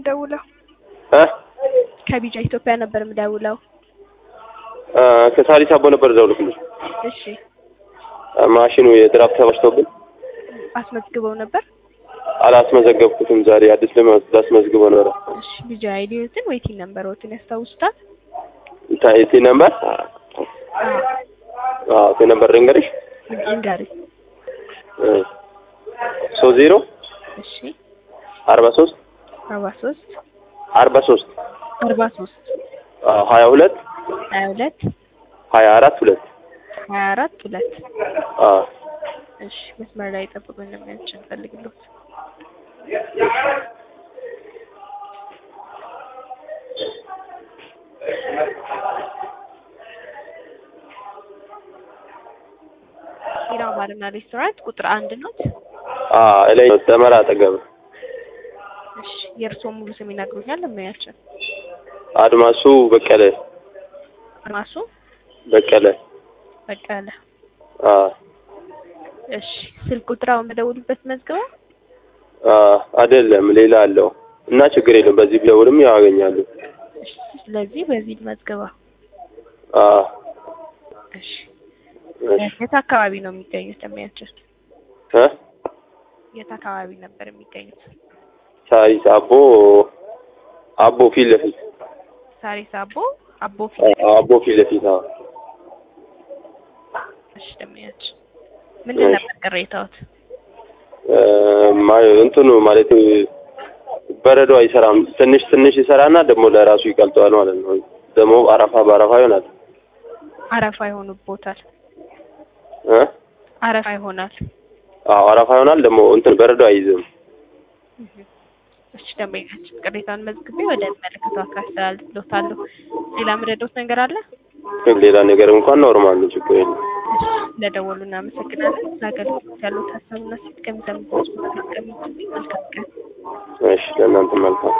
የምደውለው? እ ከቢጫ ኢትዮጵያ ነበር የምደውለው። አ ከሳሪስ አቦ ነበር ደውልኩልሽ። እሺ ማሽኑ የድራፍት ተበላሽቶብን አስመዝግበው ነበር? አላስመዘገብኩትም። ዛሬ አዲስ ለማስ- ላስመዝግበው ነበረ። እሺ ቢጫ አይዲዮትን ወይ ቲን ነምበሮትን ያስታውሱታል? ታይቲ ነምበር አዎ አዎ ቲ ነምበር ልንገርሽ እንገሪ። ሶስት ዜሮ እሺ አርባ ሶስት አርባ ሶስት አርባ ሶስት አርባ ሶስት ሀያ ሁለት ሀያ ሁለት ሀያ አራት ሁለት ሀያ አራት ሁለት አዎ እሺ መስመር ላይ ጠብቁኝ ነው የሚያችን ፈልግሎት ሂራ ባርና ሬስቶራንት ቁጥር አንድ ኖት። አዎ ላይ ደመራ አጠገብ እሺ የእርስዎ ሙሉ ስም ይነግሩኛል? ለሙያችን አድማሱ በቀለ ራሱ በቀለ በቀለ። አዎ እሺ ስልክ ቁጥር አሁን በደውሉበት መዝገባ አዎ አይደለም ሌላ አለው እና ችግር የለም በዚህ ቢደውልም ያገኛሉ እሺ ስለዚህ በዚህ መዝገባ አዎ እሺ እሺ የት አካባቢ ነው የሚገኙት? ለሙያችን እ የት አካባቢ ነበር የሚገኙት? ሳሪስ አቦ አቦ ፊት ለፊት ሳሪስ አቦ አቦ ፊት አቦ ፊት ለፊት አዎ እሺ ለሙያችን ምንድን ነበር ቅሬታዎት? እ ማ- እንትኑ ማለት በረዶ አይሰራም። ትንሽ ትንሽ ይሰራና ደግሞ ለራሱ ይቀልጠዋል ማለት ነው። ደግሞ አረፋ በአረፋ ይሆናል አረፋ ይሆኑቦታል። እ አረፋ ይሆናል። አዎ አረፋ ይሆናል ደግሞ እንትን በረዶ አይይዝም። እሺ ደንበኛችን ቅሬታውን መዝግቤ ወደ መለከተው አካል አስተላልፍልዎታለሁ። ሌላ ምረዶት ነገር አለ? ሌላ ነገር እንኳን ኖርማል ነው፣ ችግር የለም። እሺ ለደወሉ እናመሰግናለን። ለአገልግሎት ያሉት ሀሳብና ሴት ከሚሰሙት መልካም ቀን። እሺ ለእናንተ መልካም